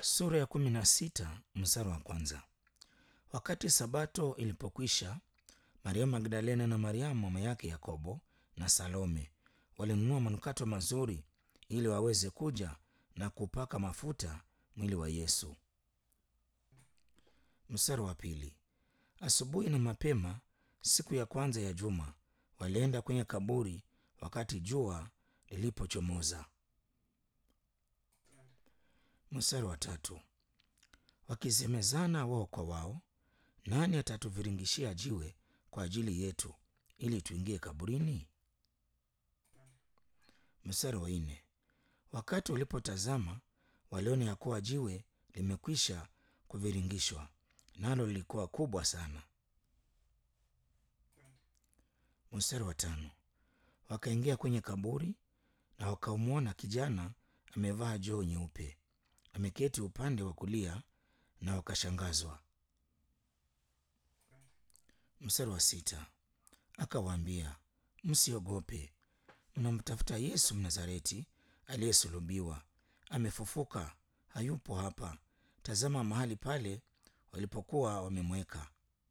Sura ya kumi na sita mstari wa kwanza. Wakati sabato ilipokwisha, Mariamu Magdalena na Mariamu mama yake Yakobo na Salome walinunua manukato mazuri ili waweze kuja na kupaka mafuta mwili wa Yesu. Mstari wa pili. Asubuhi na mapema siku ya kwanza ya juma walienda kwenye kaburi wakati jua lilipochomoza. Mstari wa tatu. Wakisemezana wao kwa wao, nani atatuviringishia jiwe kwa ajili yetu ili tuingie kaburini? Mstari wa nne. Wakati walipotazama waliona ya kuwa jiwe limekwisha kuviringishwa, nalo lilikuwa kubwa sana. Mstari wa tano. Wakaingia kwenye kaburi na wakamwona kijana amevaa joo nyeupe ameketi upande wa kulia, na wakashangazwa. Mstari wa sita. Akawaambia, msiogope, mnamtafuta Yesu Mnazareti aliyesulubiwa. Amefufuka, hayupo hapa. Tazama mahali pale walipokuwa wamemweka.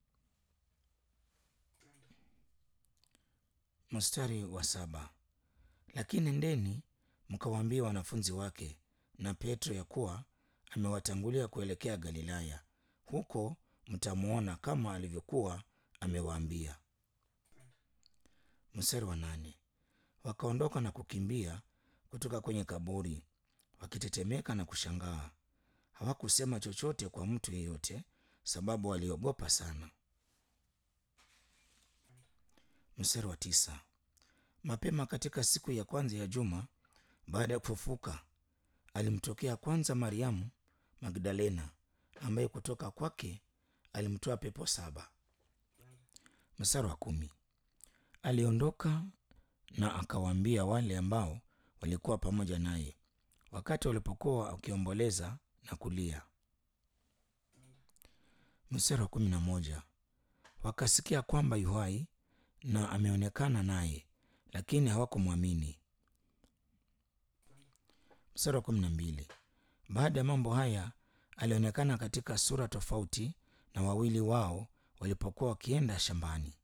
Mstari wa saba. Lakini nendeni mkawaambie wanafunzi wake na Petro ya kuwa amewatangulia kuelekea Galilaya, huko mtamwona kama alivyokuwa amewaambia. Mstari wa nane. Wakaondoka na kukimbia kutoka kwenye kaburi wakitetemeka na kushangaa. Hawakusema chochote kwa mtu yeyote, sababu waliogopa sana. Mstari wa tisa. Mapema katika siku ya kwanza ya juma baada ya kufufuka, alimtokea kwanza Mariamu Magdalena, ambaye kutoka kwake alimtoa pepo saba. Mstari wa kumi. Aliondoka na akawaambia wale ambao walikuwa pamoja naye wakati walipokuwa wakiomboleza na kulia. Mstari wa kumi na moja. Wakasikia kwamba yu hai na ameonekana naye, lakini hawakumwamini. Mstari wa kumi na mbili. Baada ya mambo haya alionekana katika sura tofauti na wawili wao walipokuwa wakienda shambani.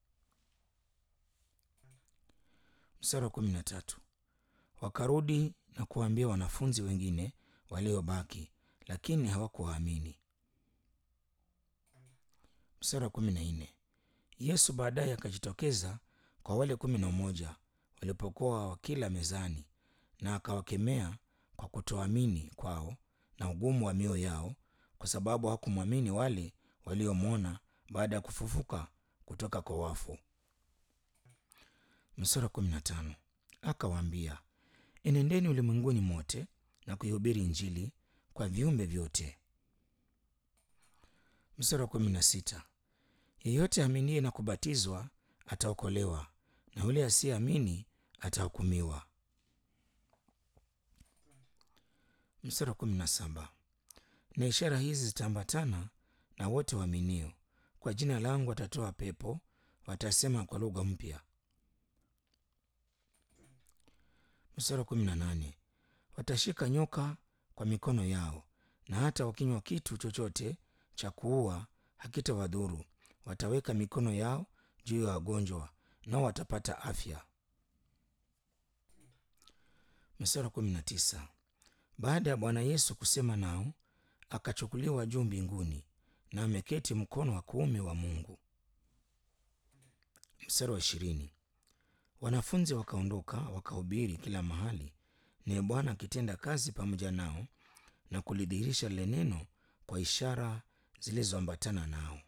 Mstari wa kumi na tatu. Wakarudi na kuwaambia wanafunzi wengine waliobaki, lakini hawakuwaamini. Mstari wa kumi na nne. Yesu baadaye akajitokeza kwa wale kumi na moja walipokuwa wakila mezani, na akawakemea kwa kutoamini kwao na ugumu wa mioyo yao, kwa sababu hawakumwamini wale waliomwona baada ya kufufuka kutoka kwa wafu. Mstari wa kumi na tano. Akawaambia, enendeni ulimwenguni mote na kuihubiri Injili kwa viumbe vyote. Mstari wa kumi na sita. Yeyote aminiye na kubatizwa ataokolewa, na yule asiyeamini atahukumiwa. Mstari wa kumi na saba. Na ishara hizi zitaambatana na wote waaminio, kwa jina langu watatoa pepo, watasema kwa lugha mpya. Mstari wa kumi na nane. Watashika nyoka kwa mikono yao, na hata wakinywa kitu chochote cha kuua hakitawadhuru. Wataweka mikono yao juu ya wagonjwa, nao watapata afya. Mstari wa kumi na tisa. Baada ya Bwana Yesu kusema nao, akachukuliwa juu mbinguni, na ameketi mkono wa kuume wa Mungu. Mstari wa ishirini. Wanafunzi wakaondoka wakahubiri kila mahali, naye Bwana akitenda kazi pamoja nao na kulidhihirisha lile neno kwa ishara zilizoambatana nao.